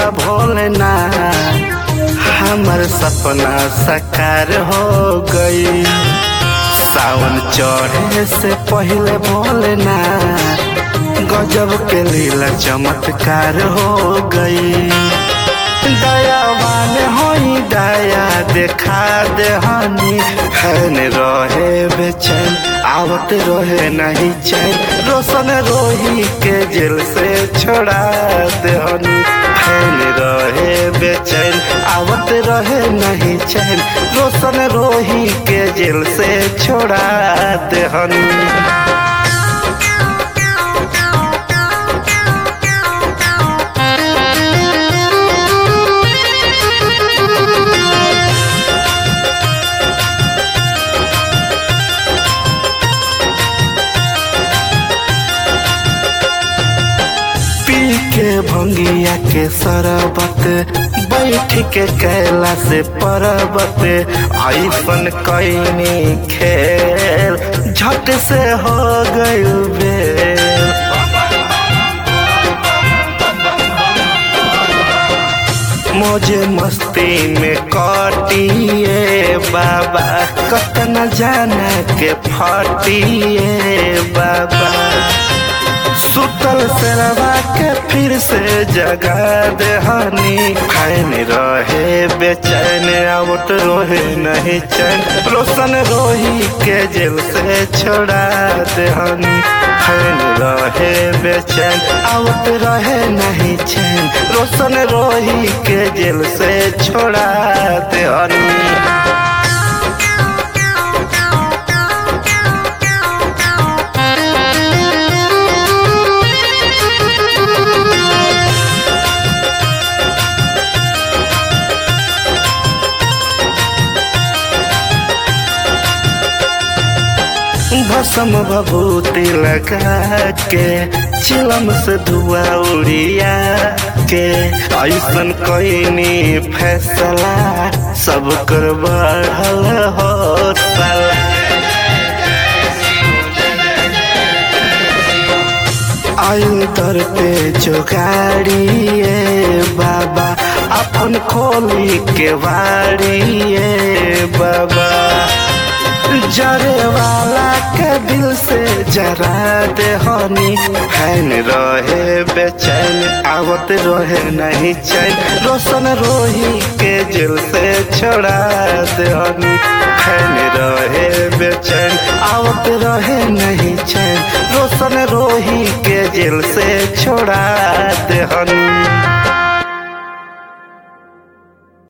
भोलेनाथ हमर सपना साकार हो गई सावन चढ़े से पहले भोलेनाथ गजब के लीला चमत्कार हो गई दयावान होई दया देखा दे हनी हैन रहे बेचैन आवत रहे नहीं चैन रोशन रोही के जेल से छोड़ा दे हनी हैन रहे बेचैन आवत रहे नहीं चैन रोशन रोही के जेल से छोड़ा दे हनी पी के भंगिया के सरबत बैठ के कैला से परबत ऐसन कैनी खेल झट से हो गई बेल मोजे मस्ती में कटिए बाबा कतना जाना के फटिए बाबा सुतल सेरवा के फिर से जगा दे हनी फैन रहे बेचैन आवत रोहे नहीं चैन रोशन रोही के जेल से छोड़ा दे हनी फैन रहे बेचैन आवत रहे नहीं चैन रोशन रोही के जेल से छोड़ा दे हनी भसम भभूति लगा के चिलम से धुआ उड़िया के ऐसन कैनी फैसला सब कर बढ़ल हो साला आयु दर पे जो गाड़िए बाबा अपन खोली के वाड़िए बाबा जरे वाला के दिल से जरा दे हनी हैन रहे बेचैन आवत रहे नहीं चैन रोशन रोही के जेल से छोड़ा दे हनी हैन रहे बेचैन आवत रहे नहीं चैन रोशन रोही के जेल से छोड़ा दे हनी